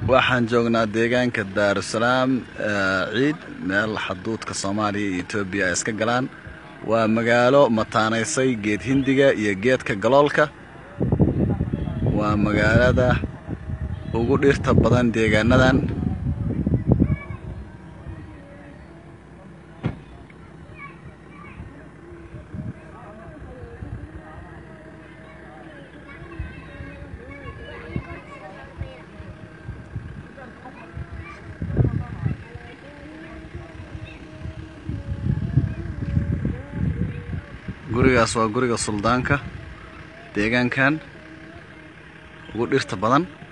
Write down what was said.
waxaan joognaa deegaanka daarusalaam ciid meel xaduudka soomaaliya iyo etoobiya ay iska galaan waa magaalo mataanaysay geed hindiga iyo geedka galoolka waa magaalada ugu dhirta badan deegaanadan gurigaas waa guriga suldaanka deegaankan ugu dhirta badan